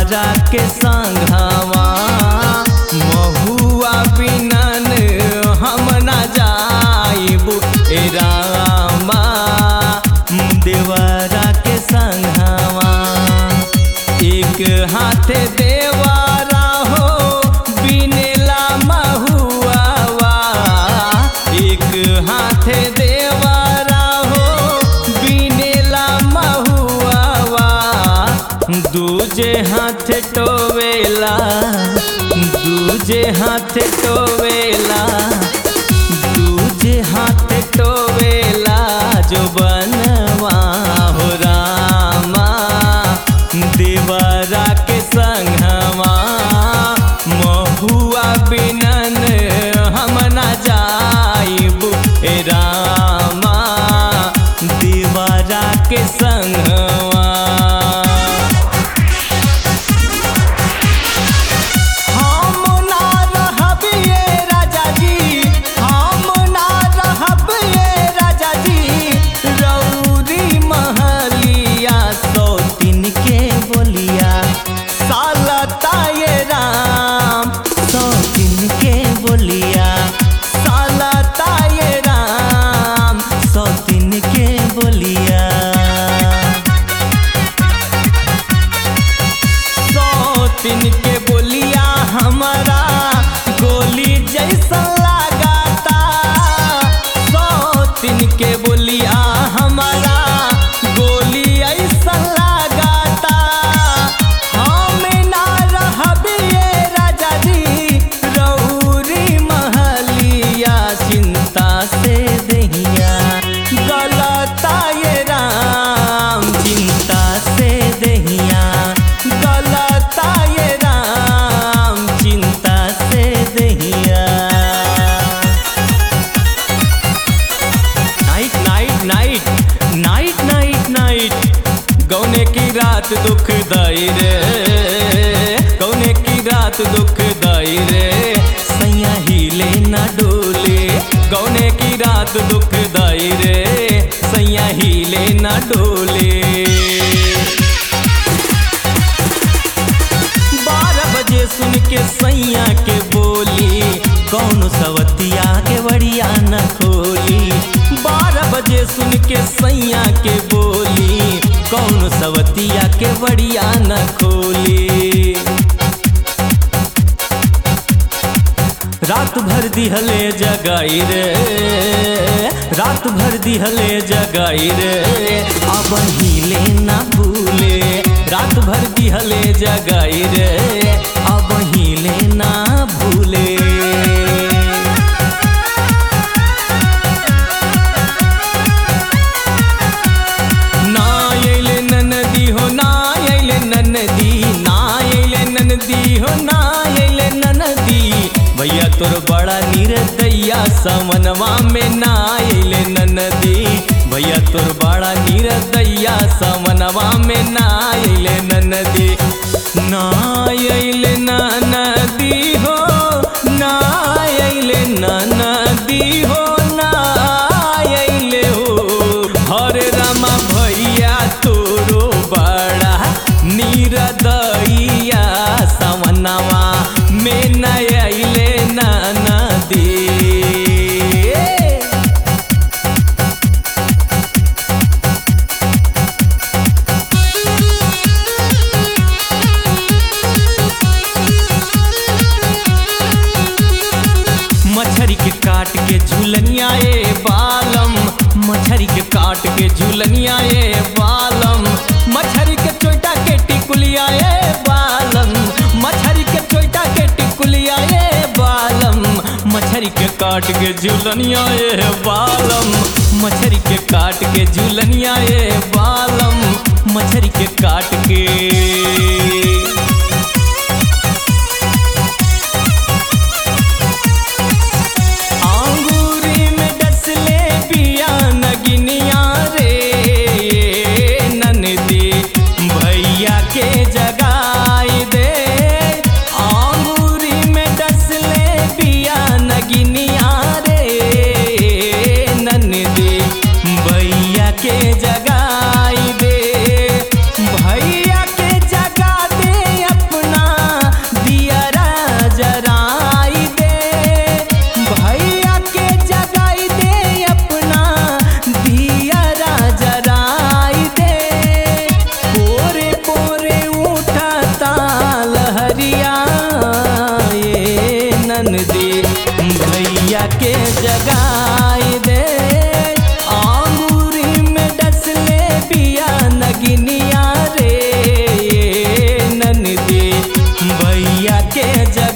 देवरा के संघवा महुआ बिनन हम न जाइबू ए रामा देवरा के संघवा एक हाथ देवारा हो बिनेला महुआवा एक हाथ देवारा हो बिनेला महुआवा दूजे हाथ टोवेला दूजे हाथ टोवेला दूजे हाथ टोवेला जो बनवा हो रामा देवरा के संघवा महुआ बिनन हम न जाइबू ए रामा देवरा के संघवा हम ना रहब ये राजा जी हम ना रहब ये राजा जी रौरी महलिया सौ दिन के बोलिया सालता ये राम सौ दिन के बोलिया सालता ये राम सौ दिन के बोलिया सौतिन के बोलिया हमारा गोली जैसा लगाता सौतिन के बोलिया हमारा गोली ऐसा लगाता हम ना रहब ये राजा जी रौरी महलिया चिंता से दहिया गलता ये राम चिंता से दहिया गलता ये राम चिंता से दहिया night night night night night night गौने की रात दुखदाई रे गौने की रात दुखदाई रे सैया हिले ना डोले गौने की रात दुखदाई रे सैया हिले ना डोले बारह बजे सुन के सैया के बोली कौन सवतिया के बड़िया न खोली बारह बजे सुन के सैया के बोली कौन सवतिया के बड़िया न खोली रात भर दिहले जगाई रे रात भर दिहले जगाई रे अब हिले ना भूले रात भर दिहले जगाई रे अब हिले ना भूले ना अइले ननदी हो ना अइले ननदी ना अइले ननदी हो ना अइले ननदी भैया तोर बड़ा निर्दया समनवा में ना अइले ननदी भैया तोर बड़ा निर्दया समनवा में ना अइले ननदी ना अइले ननदी हो ना अइले ननदी हो ना अइले हो हरे रामा भैया तोरो बड़ा निरदैया सवनवा में नयले नदी मछरी के काट के झूलनिया ए बालम मछरी के काट के झूलनिया ए बालम मछरी के चोटा के टिकुलिया ए बालम मछरी के चोटा के टिकुलिया ए बालम मछरी के काट के झूलनिया ए बालम मछरी के काट के झूलनिया ए बालम मछरी के काट के आंगूरी में डसले पिया नगिनिया रे ननदी भैया के जगाई दे आंगूरी में डसले पिया नगिनिया रे ननदी भैया के जगाई दे भैया के जगा दे के जगाई दे आंगूरी में डसले बिया नगिनिया रे ननदी भैया के जगाई